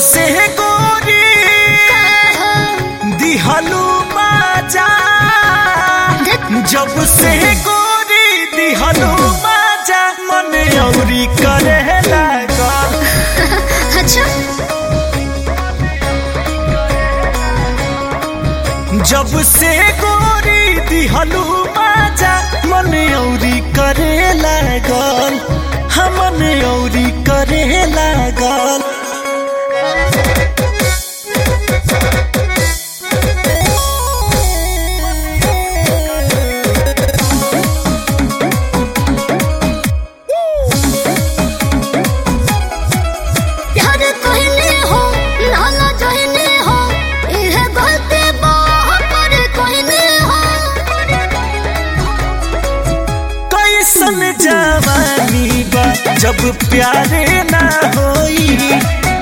से गोरी दिहलू बाजा जब से गोरी दिहलू बाजा मन औरी करे लगा अच्छा जब से गोरी दिहलू बाजा मन औरी करे लागल हमन औरी करे लागल प्यार कहने हो नाला जहने हो इह गलती पर कहने हो कैसन जवानी बा जब प्यारे ना होई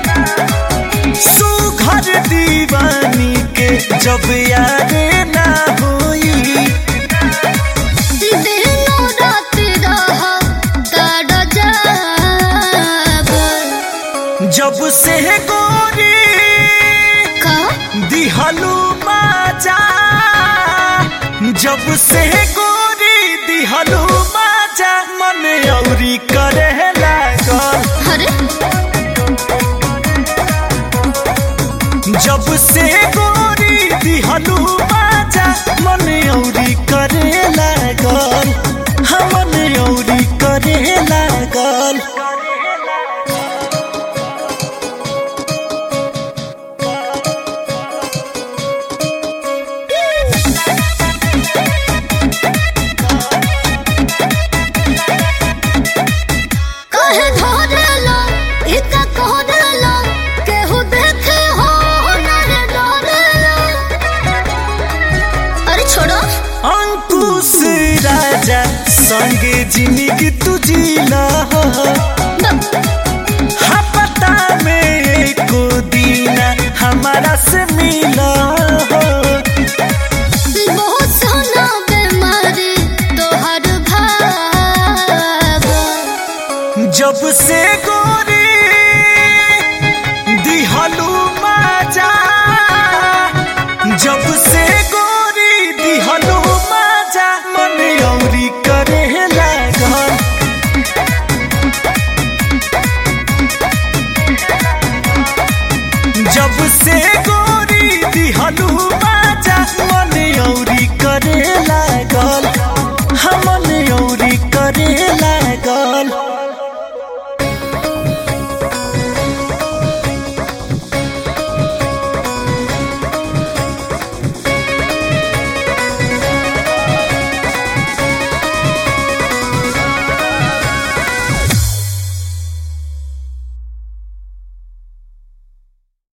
सुघर दीवानी के जब यारे ना होई दिनो रात रह ताड़ जाब जब से गोरी का दिहलू बाजा जब से गोरी दिहलू बाजा मन औरी करे लागल अरे जब से गोरी दिहलू बाजा मन औरी करे लागल हमन औरी करे लागल कहे धरला इता कहरला केहू देखे हो नरे डरला अरे छोड़ो अंकुश राजा संगे जिंदगी तुझीला हो हाँ पता में एको दीना हमारा से मिला हो बहुत सोना बीमारी तोहर भाव जब से गोरी दिहलू माजा जब से गोरी दिहलू माजा मन औरी करे लागल जब से गोरी दिहलू